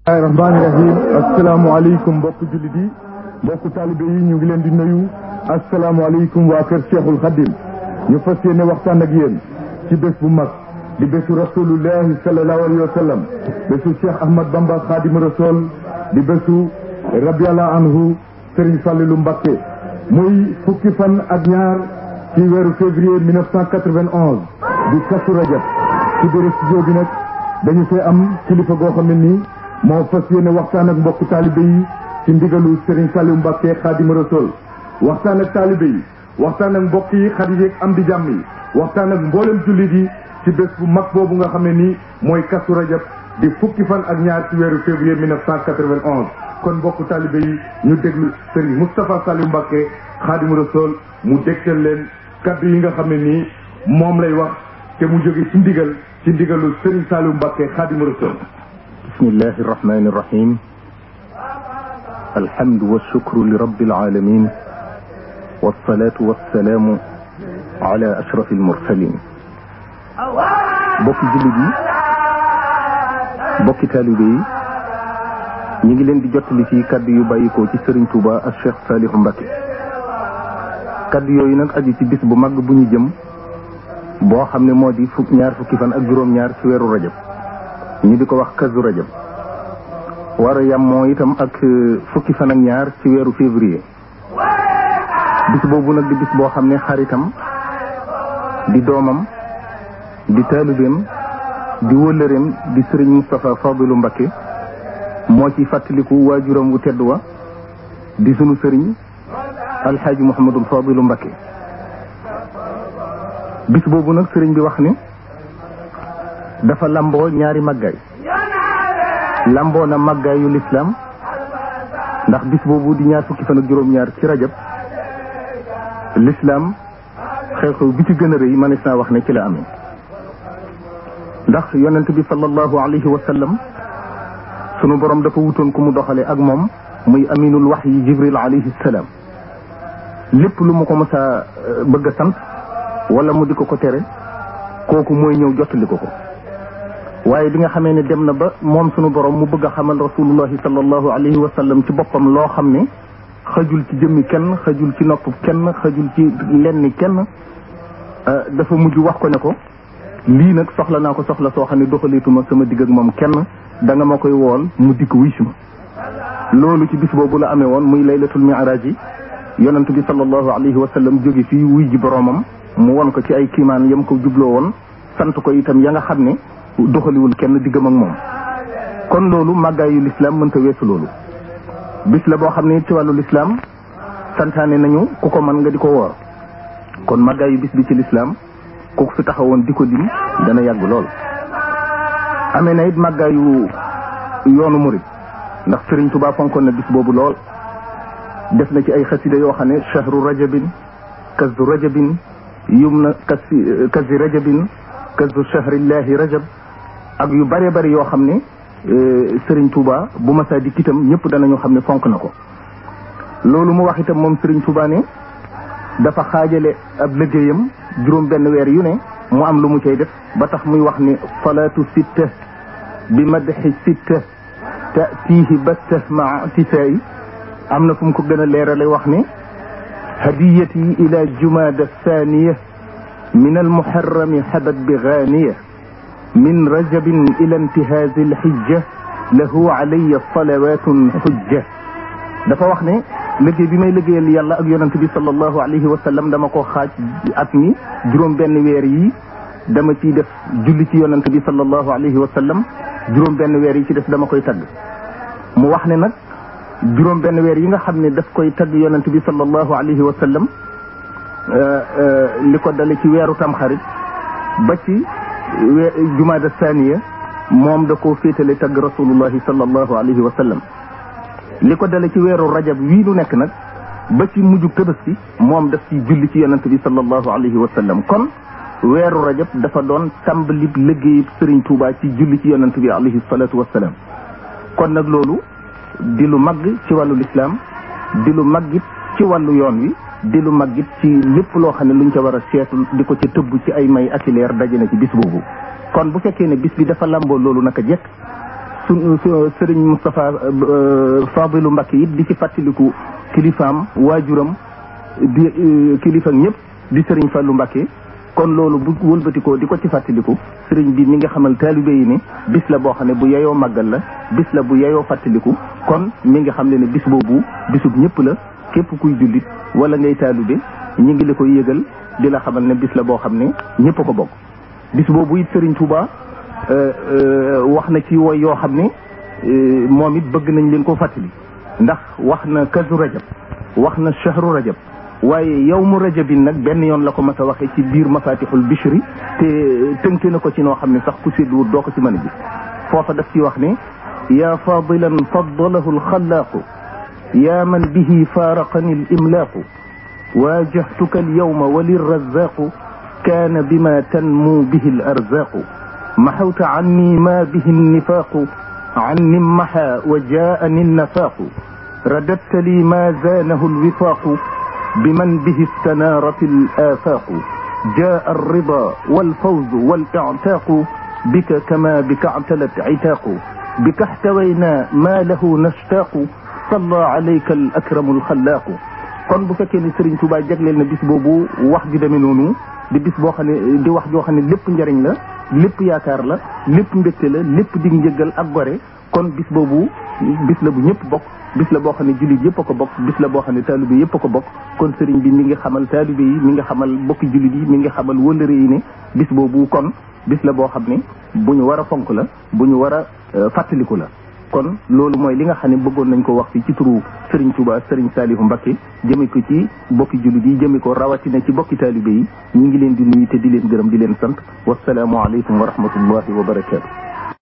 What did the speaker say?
bismillahi rahmaani rahim asalaamaaleykum mbokku jullit yi mbokku taalibe yi ñu ngi leen di nuyu asalaamaaleykum waa kër Cheikhul Khadim ñu fas yéene waxtaan ak yéen ci bés bu mag di bésu rasulullahi sallallahu alayhi wa sallam bésu Cheikh Ahmad Bamba Khadim Rasoul di bésu rabiallahu anhu Serigne Fallilou Mbacké muy fukki fan ak ñaar ci weeru février 1991 di Kazu Rajab ci biir studio bi nag dañu fee am kilifa goo xam ne nii moo fas yéene waxtaan ak mbokku taalibe yi ci ndigalu Serigne Saliou Mbacké Khadim Rasoul waxtaan ak taalibe yi waxtaan ak mbokk yi xarit yeeg am di jàmm yi waxtaan ak mboolem jullit yi ci bés bu mag boobu nga xam ne nii mooy Kazu Rajab di fukki fan ak ñaar ci weeru février 1991 kon mbokku taalibe yi ñu déglu Serigne Moustapha Saliou Mbacké Khadim Rasoul mu dégtal leen kaddu yi nga xam ne nii moom lay wax te mu jóge ci ndigal ci ndigalu Serigne Saliou Mbacké Khadim Rasoul bismillahi irrahmani irrahim alhamdu walshukru li rabbil alamin wassalatu wassalamu ala ashraf almursalin bokki jullit yi bokki taalibe yi ñi ngi leen di jottali fii kaddu yu bàyyikoo ci Serigne Touba ak Cheikh Saliou Mbacké kaddu yooyu nag aju ci bis bu mag bu ñu jëm boo xam ne moo di fukk ñaar fukki fan ak juróom-ñaar ci weeru rajab ñu di ko wax Kazu Rajab war a yam moo itam ak fukki fan ak ñaar ci weeru février bis boobu nag di bis boo xam ne xaritam di doomam di taalibeem di wëllëreem di sëriñ Moustapha Fadilou Mbacké moo ci fàttaliku waajuram wu tedd wa di sunu sëriñ alxaaji Mouhamadul Fadilou Mbacké bis boobu nag sëriñ bi wax ni dafa lamboo ñaari màggaay lamboo na màggaayu lislaam ndax bis boobu di ñaar fukki fan ak juróom-ñaar ci rajab lislaam xew-xew bi ci gën a rëy manees naa wax ne ci la amee ndax yonent bi sallallahu alayhi wa sallam sunu borom dafa wutoon ku mu doxale ak moom muy aminul wax yi jibril alayhi salaam lépp lu mu ko mës a bëgg a sant wala mu di ko ko tere kooku mooy ñëw jottali ko ko waaye bi nga xamee ne dem na ba moom sunu borom mu bëgg a xamal rasulullahi sallallahu alayhi wa sallam ci boppam loo xam ne xajul ci jëmmi kenn xajul ci nopp kenn xajul ci lenni kenn dafa mujj wax ko ne ko lii nag soxla naa ko soxla soo xam ne doxaleetuma sama digg ak moom kenn da nga ma koy wool mu dikk wuy si ma loolu ci bis boobu la amee woon muy laylatul mi'raj yi yonent bi sallallahu alayhi wa sallam jóge fii wuy ji boromam mu won ko ci ay kiimaan yam ko jubloo woon sant ko itam ya nga xam ne doxaliwul kenn diggam ak moom kon loolu màggaayu lislaam mënta weesu loolu bis la boo xam ne ci wàllu lislaam santaane nañu ku ko mën nga di ko woor kon màggaayu bis bi ci lislaam ku fi taxawoon di ko lim dana yàgg lool amee na it màggaayu yoonu murit ndax Sëriñ Tuubaa fonkoon na bis boobu lool def na ci ay xasida yoo xam ne chahru rajabin kazu rajabin yum na kasi kazi rajabin kazu chahrillahi rajab ak yu bare bari yoo xam ne Serigne Touba bu masaa di kitam ñëpp danañu xam ne fonk na ko loolu mu wax itam moom Serigne Touba ne dafa xaajale ab liggéeyam juróom benn weer yu ne mu am lu mu cay def ba tax muy wax ni salaatu sitta bi madxi sitta tatihi batta maa tisaayi am na fu mu ko gën a leerale wax ne hadiyati ila jumada thaniya min almuharrami habat bi gaaniya min rajabin ila intihazi alxijja lahu alayya salawatun xujja dafa wax ne liggéey bi may liggéeyal yàlla ak yonent bi sallallahu alayhi wa sallam dama ko xaaj at mi juróom benn weer yi dama ciy def julli ci yonent bi sallallahu alayhi wa sallam juróom benn weer yi ci def dama koy tagg mu wax ne nag juróom benn weer yi nga xam ne daf koy tagg yonent bi sallallahu alayhi wa sallam li ko dale ci weeru tamxarit ba ci jumaada saniya moom da koo féetale tagg rasulullahi sallallahu alayhi wa sallam li ko dale ci weeru rajab wii nu nekk nag ba ci mujjug tabaski moom daf ci julli ci yonent bi sallallahu alayhi wa sallam kon weeru rajab dafa doon tàmbalib liggéeyub Sëriñ Tuubaa ci julli ci yonent bi alayhi salatu wasalaam kon nag loolu di lu mag ci wàllu lislaam di lu maggit ci wàllu yoon wi di lu maggit ci lépp loo xam ne luñ ca war a seetu di ko ca tëbb ci ay may ak leer daje na ci bis boobu kon bu fekkee ne bis bi dafa lamboo loolu naka jekk su sëriñ Moustapha Fadilu Mbakke it di ci fàttaliku kilifaam waajuram di kilifa ñëpp di sëriñ Fallou Mbakke kon loolu bu wëlbatikoo di ko ci fàttaliku sëriñ bi mi nga xamal taalibe yi ne bis la boo xam ne bu yeyoo màggal la bis la bu yeyoo fàttaliku kon mi nga xam ne ne bis boobu bisub ñëpp la képp kuy jullit wala ngay taalibe ñi ngi la koy yëgal di la xamal ne bis la boo xam ne ñëpp a ko bokk bis boobu it sëriñ Touba wax na ci woy yoo xam ne moom it bëgg nañ leen ko fàttali ndax wax na kazu rajab wax na shahru rajab waaye yow mu rajabin nag benn yoon la ko mas a waxee ci biir mafatixul bishri te tënke na ko ci noo xam ne sax ku sédduwut doo ko ci mën a gis foofa daf ci wax ne yaa fadilan faddalahu alxalaaqu yaa man bihi faaraqani alimlaaqu waajahtuka alyawma walirrazaaqu kaana bima tanmu bihi alarzaaqu maxawta anni ma bihi annifaaqu anni maxa wa jaani annafaaqu رددت لي ما زانه الوفاق بمن به استنارت الآفاق جاء الرضا والفوز والاعتاق بك كما بك اعتلت عتاق بك احتوينا ما له نشتاق صلى عليك الأكرم الخلاق kon bu fekkee ni Serigne Touba jagleel na bis boobu wax ju demee noonu di bis boo xam ne di wax joo xam ne lépp njariñ la lépp yaakaar la lépp mbégte la lépp dig njëggal ak gore kon bis boobu bis la bu ñëpp bokk bis la boo xam ne jullit yëpp a ko bokk bis la boo xam ne taalibe yëpp a ko bokk kon sëriñ bi mi ngi xamal taalibe yi mi ngi xamal bokki jullit yi mi ngi xamal wëllëre yi ne bis boobu kon bis la boo xam ne bu ñu war a fonk la bu ñu war a fàttaliku la kon loolu mooy li nga xam ne bëggoon nañ ko wax fii ci turu sëriñ Touba sëriñ Saliou Mbacké jëme ko ci bokki jullit yi jëme ko rawatina ci bokki taalibe yi ñu ngi leen di nuyu te di leen gërëm di leen sant wasalaamu aleykum wa rahmatullahi wa barakaatu